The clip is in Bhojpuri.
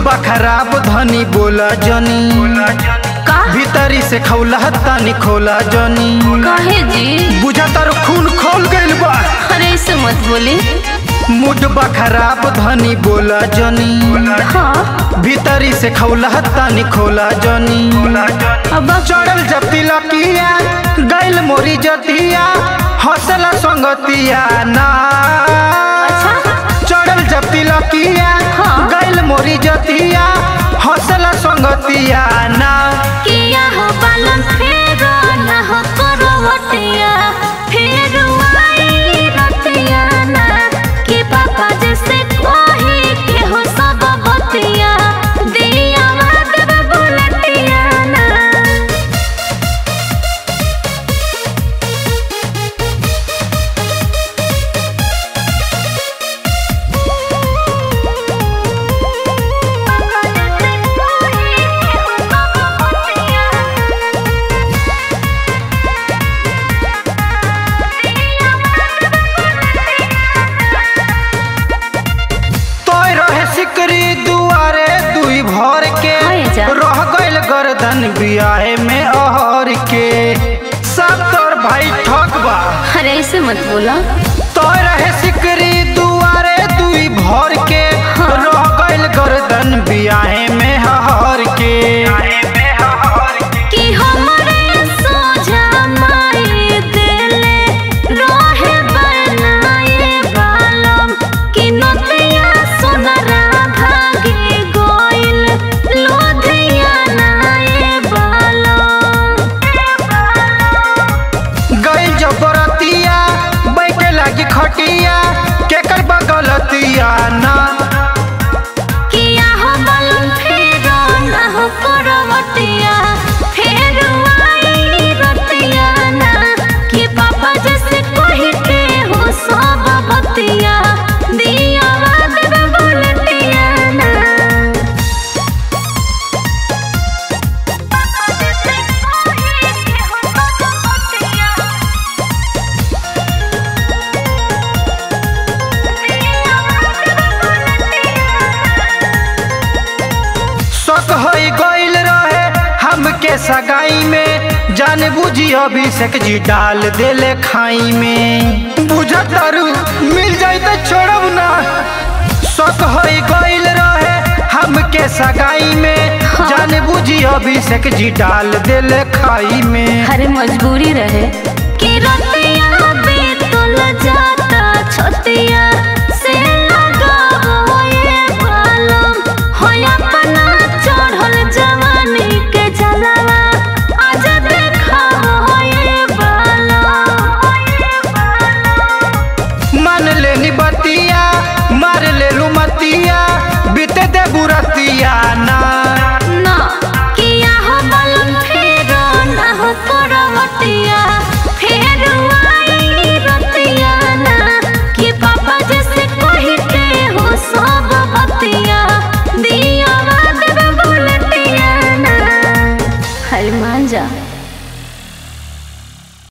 बा खराब धनी बोला जनी का भीतरी से खौला तानी खोला जनी काहे जी बुझा तार खून खोल गइल बा अरे ऐसे मत बोली मुड बा खराब धनी बोला जनी हाँ भीतरी से खौला तानी खोला जनी अब चढ़ल जब तिलकिया गैल मोरी जतिया हौसला संगतिया ना अच्छा चढ़ल जब तिलकिया हाँ। गैल मोरी जतिया हौसला संगतिया ना किया हो बालन फेरो ना हो करवटिया फेरो आई रतिया ना कि पापा जैसे कोही के हो सब बतिया दिया माधव बुलटिया ना तोय रहे सिकरी दुआरे दुई भर के हाय जा। रह गइल गर्दन बियाहे में अहर के सब तोर भाई ठक बा अरे ऐसे मत बोला तोय रहे सिकरी दुआरे दुई भर के हाँ। रह गइल गर्दन बियाहे में हहर के कि हमरे सोझा माई देले रहे बनाए बालम कि नदिया सोनरा भागे गोइल लोधिया नाए बालम गइल जबरतिया बैठे लागी खटिया केकर बगलतिया ना किया हो बालम फेरो ना हो करवटिया फेरो आई रतिया ना कि पापा जैसे कही के हो सब बतिया दिया बात बुलटिया ना शक होई गइल रहे हमके सगाई में जान बुझी अभिषेक जी डाल देले खाई में बुझत तारू मिल जाई तो छोड़ब ना शक होई गइल रहे हमके सगाई में हाँ। जान बुझी अभिषेक जी डाल देले खाई में अरे मजबूरी रहे कि रतिया बीतल जाता छतिया से लगावो ये बालम हो अपना चढ़ल जवानी के जलवा आज देखावो ये बालम मान लेनी बतिया मार ले मतिया बीते दे बुरतिया ना ना किया हो बालम फेरो ना हो करवटिया फेरो आई रतिया ना कि पापा जैसे कही के हो सब बतिया दिया बात बुलटिया ना हर मान जा